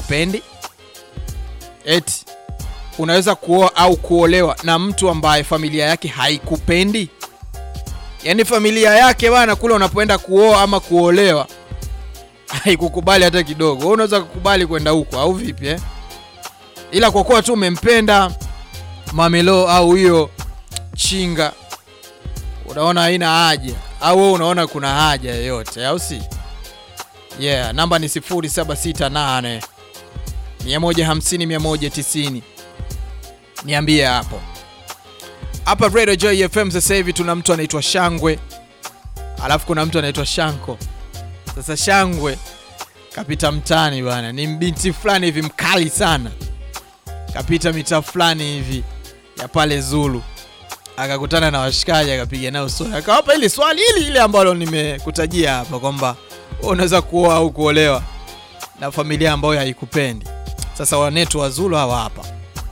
haikupendi eti unaweza kuoa au kuolewa na mtu ambaye familia yake haikupendi yaani familia yake bana kule unapoenda kuoa ama kuolewa haikukubali hata kidogo wewe unaweza kukubali kwenda huko au vipi eh? ila kwa kuwa tu umempenda mamelo au hiyo chinga unaona haina haja au wewe unaona kuna haja yoyote au si yeah namba ni 0768 150 190 niambie hapo hapa Radio Joy FM sasa hivi tuna mtu anaitwa Shangwe alafu kuna mtu anaitwa Shanko sasa Shangwe kapita mtaani bwana ni mbinti fulani hivi mkali sana kapita mitaa fulani hivi ya pale Zulu akakutana na washikaji akapiga nao swali akawapa ili swali hili ile ambalo nimekutajia hapa kwamba wewe unaweza kuoa au kuolewa na familia ambayo haikupendi sasa wanetu wa Zulu hawa hapa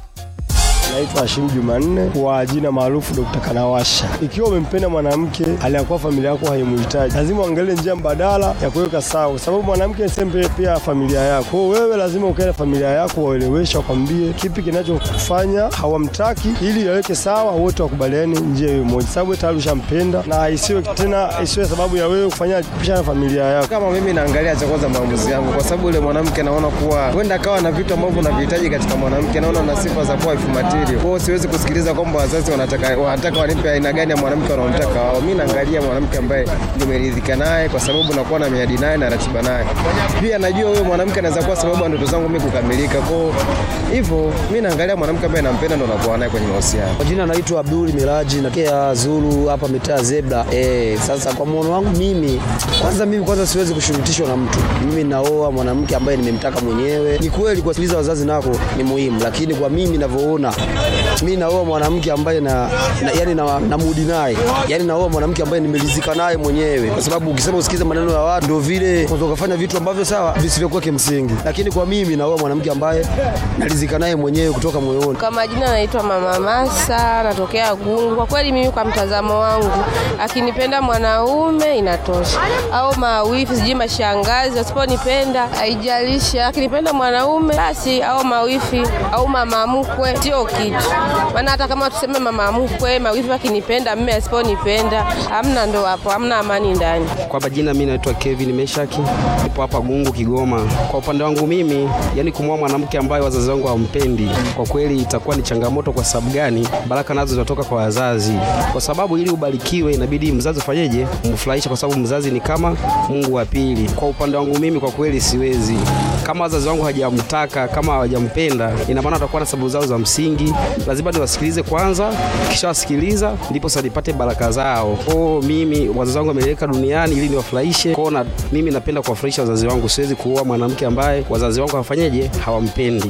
Naitwa Hashim Jumanne kwa jina maarufu Dr. Kanawasha. Ikiwa umempenda mwanamke aliyakuwa familia yako haimuhitaji, lazima uangalie njia mbadala ya kuweka sawa, kwa sababu mwanamke ni sehemu pia familia yako. Kwa hiyo wewe lazima ukae na familia yako, waelewesha, wakwambie kipi kinachokufanya hawamtaki, ili yaweke sawa, wote wakubaliane njia hiyo moja, sababu wewe tayari ushampenda, na isiwe tena isiwe sababu ya wewe kufanya kupishana na familia yako. Kama mimi naangalia cha kwanza maamuzi yangu, kwa sababu yule mwanamke naona kuwa huenda akawa na vitu ambavyo navihitaji katika mwanamke, naona na sifa za kuwa wife material. Kwa hiyo siwezi kusikiliza kwamba wazazi wanataka wanataka wanipe aina gani ya mwanamke wanaomtaka wao. Mimi naangalia mwanamke ambaye nimeridhika naye, kwa sababu nakuwa na miadi naye na ratiba naye. Pia najua huyo mwanamke anaweza kuwa sababu ya ndoto zangu mimi kukamilika. Kwa hiyo hivyo mimi naangalia mwanamke ambaye nampenda ndo nakuwa naye kwenye mahusiano. Kwa jina naitwa Abdul Miraji natokea Zulu hapa mitaa Zebra. Eh, sasa kwa muono wangu mimi kwanza mimi kwanza siwezi kushurutishwa na mtu. Mimi naoa mwanamke ambaye nimemtaka mwenyewe. Ni kweli kuwasikiliza wazazi nako ni muhimu, lakini kwa mimi ninavyoona mimi naoa mwanamke ambaye na, na yani na, na mudi naye. Yaani naoa mwanamke ambaye nimelizika naye mwenyewe. Kwa sababu ukisema usikize maneno ya watu ndio vile unaweza kufanya vitu ambavyo sawa visivyokuwa kimsingi. Lakini kwa mimi naoa mwanamke ambaye nalizika naye mwenyewe kutoka moyoni. Kwa majina naitwa Mama Masa, natokea Gungu. Kwa kweli mimi kwa mtazamo wangu, akinipenda mwanaume inatosha, au mawifi sijui mashangazi wasiponipenda haijalishi. Akinipenda mwanaume basi, au mawifi au mama mkwe sio kitu, maana hata kama tuseme mama mkwe, mawifi akinipenda, mme asiponipenda, hamna ndo hapo, hamna amani ndani. Kwa majina mimi naitwa Kevin Meshaki, nipo hapa Gungu Kigoma. Kwa upande wangu mimi, yani kumwoa mwanamke ambaye wazazi wangu hawampendi, kwa kweli itakuwa ni changamoto. Kwa sababu gani? Baraka nazo zinatoka kwa wazazi, kwa sababu ili ubarikiwe inabidi mzazi ufanyeje? Umfurahisha, kwa sababu mzazi ni kama Mungu wa pili. Kwa upande wangu mimi, kwa kweli siwezi. Kama wazazi wangu hawajamtaka, kama hawajampenda, ina maana watakuwa na sababu zao za msingi, lazima niwasikilize kwanza, kisha wasikiliza ndipo sasa nipate baraka zao. Kwa mimi wazazi wangu wameniweka duniani ili niwafurahishe. Kwa na mimi napenda kuwafurahisha wazazi wangu, siwezi kuoa mwanamke ambaye wazazi wangu hawafanyeje, hawampendi.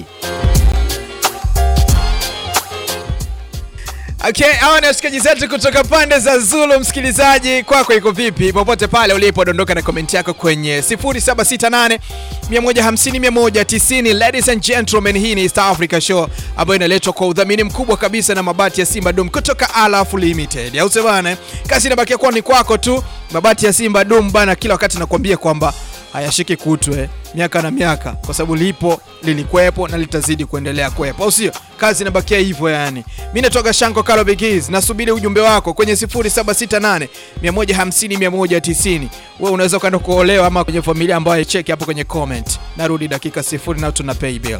Okay, hawa ni washikaji zetu kutoka pande za Zulu. Msikilizaji, kwako iko vipi? Popote pale ulipo, dondoka na komenti yako kwenye 0768 150 190. Ladies and gentlemen, hii ni East Africa Show ambayo inaletwa kwa udhamini mkubwa kabisa na mabati ya Simba Dum kutoka Alaf Limited, au sio bana? Kazi inabakia kuwa ni kwako tu. Mabati ya Simba Dum bana, kila wakati nakwambia kwamba hayashiki kutwe miaka na miaka, kwa sababu lipo lilikuwepo na litazidi kuendelea kuwepo, au sio? Kazi inabakia hivyo yani. Mimi natoka Shanko Kalo Bigis, nasubiri ujumbe wako kwenye 0768 150 190. Wewe unaweza ukaenda kuolewa ama kwenye familia ambayo cheki hapo kwenye comment. Narudi dakika sifuri na tuna pay bill.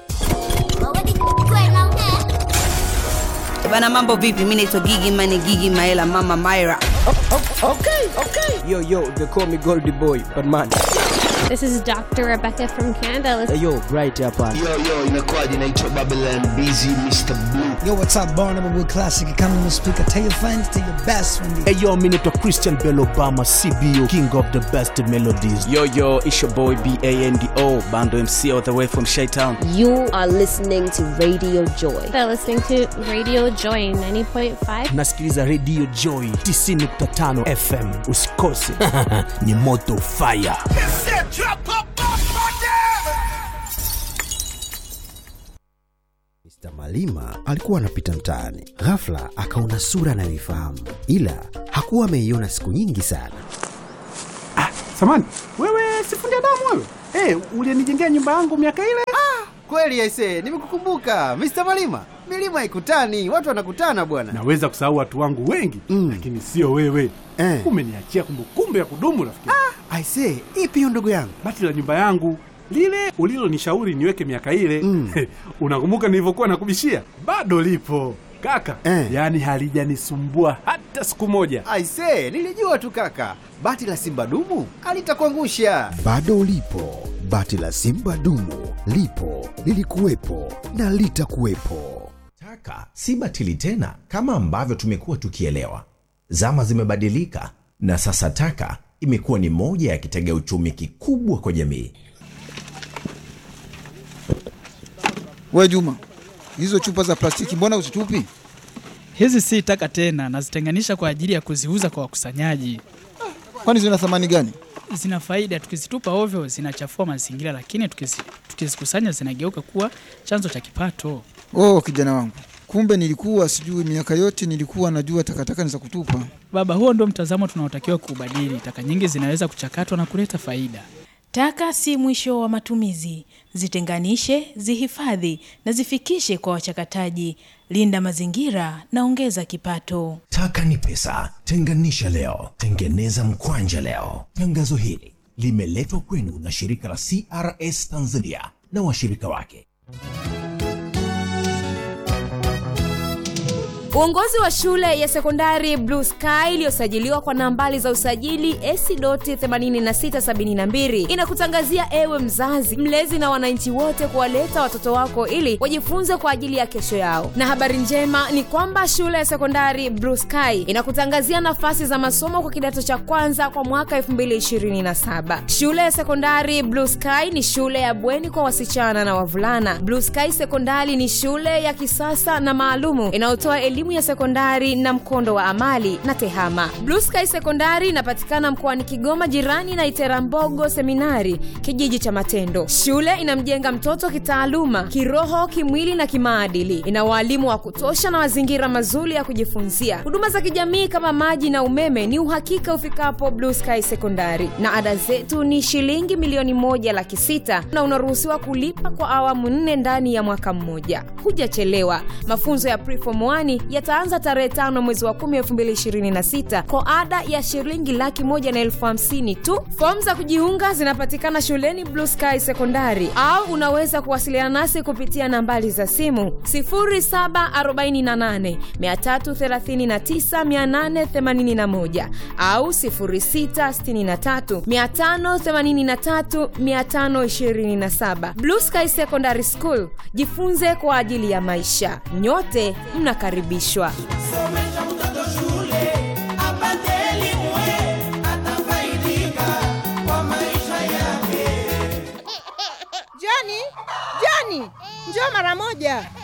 Bana, mambo vipi? Mimi naitwa Gigi Mane, Gigi Maela, Mama Myra. Yo, yo, they call me Goldie Boy, but man. This is Dr. Rebecca from Canada. Let's Hey, yo, bright hapa. Yo, yo, inakuwaje? Naitwa Babylon Busy Mr. Blue. Yo, what's up, Barnum with Classic Economy Speaker. Tell your friends, tell your best friend. Hey yo, mi naitwa Christian Bell Obama, CBO, king of the best melodies. Yo, yo, it's your boy B-A-N-D-O, Bando MC all the way from Shaytown. You are listening to Radio Joy. They're listening to Radio Joy 90.5. Nasikiliza Radio Joy 90.5 FM. Usikose. Ni moto fire. Mr. Malima alikuwa anapita mtaani, ghafla akaona sura anayoifahamu, ila hakuwa ameiona siku nyingi sana. Samani, wewe sifundi damu wewe? Eh, ulinijengea nyumba yangu miaka ile? Ah, kweli aise, nimekukumbuka Mr. Malima. Milima ikutani, watu wanakutana bwana. Naweza kusahau watu wangu wengi mm. lakini sio wewe eh. Umeniachia kumbukumbu ya kudumu rafiki. Ah, aise, ipi hiyo ndugu yangu? Bati la nyumba yangu lile ulilonishauri niweke miaka ile mm. unakumbuka nilivyokuwa nakubishia? Bado lipo kaka eh. Yaani halijanisumbua hata siku moja. Aise, nilijua tu kaka, bati la simba dumu alitakuangusha. Bado lipo bati la simba dumu, lipo lilikuwepo na litakuwepo. Taka si batili tena kama ambavyo tumekuwa tukielewa. Zama zimebadilika na sasa taka imekuwa ni moja ya kitega uchumi kikubwa kwa jamii. We Juma, hizo chupa za plastiki mbona usitupi? Hizi si taka tena, nazitenganisha kwa ajili ya kuziuza kwa wakusanyaji. Kwani zina thamani gani? Zina faida, tukizitupa ovyo zinachafua mazingira, lakini tukizi, tukizikusanya zinageuka kuwa chanzo cha kipato. Oh, kijana wangu, kumbe nilikuwa sijui. Miaka yote nilikuwa najua takataka ni za kutupa. Baba, huo ndio mtazamo tunaotakiwa kuubadili. Taka nyingi zinaweza kuchakatwa na kuleta faida. Taka si mwisho wa matumizi. Zitenganishe, zihifadhi na zifikishe kwa wachakataji. Linda mazingira na ongeza kipato. Taka ni pesa. Tenganisha leo, tengeneza mkwanja leo. Tangazo hili limeletwa kwenu na shirika la CRS Tanzania na washirika wake. Uongozi wa shule ya sekondari Blue Sky iliyosajiliwa kwa nambari za usajili AC.8672 inakutangazia ewe mzazi, mlezi na wananchi wote kuwaleta watoto wako ili wajifunze kwa ajili ya kesho yao. Na habari njema ni kwamba shule ya sekondari Blue Sky inakutangazia nafasi za masomo kwa kidato cha kwanza kwa mwaka 2027. Shule ya sekondari Blue Sky ni shule ya bweni kwa wasichana na wavulana. Blue Sky Sekondari ni shule ya kisasa na maalumu inayotoa elimu ya sekondari na mkondo wa amali na tehama. Blue Sky Sekondari inapatikana mkoani Kigoma, jirani na Iterambogo Seminari, kijiji cha Matendo. Shule inamjenga mtoto kitaaluma, kiroho, kimwili na kimaadili. Ina waalimu wa kutosha na mazingira mazuri ya kujifunzia. Huduma za kijamii kama maji na umeme ni uhakika ufikapo Blue Sky Sekondari, na ada zetu ni shilingi milioni moja laki sita na unaruhusiwa kulipa kwa awamu nne ndani ya mwaka mmoja. Hujachelewa. Mafunzo ya preform 1 yataanza tarehe tano mwezi wa kumi elfu mbili ishirini na sita kwa ada ya shilingi laki moja na elfu hamsini tu. Fomu za kujiunga zinapatikana shuleni Blue Sky Sekondari, au unaweza kuwasiliana nasi kupitia nambari za simu 0748 339 881 au 0663 583 527. Blue Sky Secondary School, jifunze kwa ajili ya maisha. Nyote mnakaribishwa. Somesha mtoto shule apate elimu, atafaidika kwa maisha yake. Joni, Joni, njoo mara moja.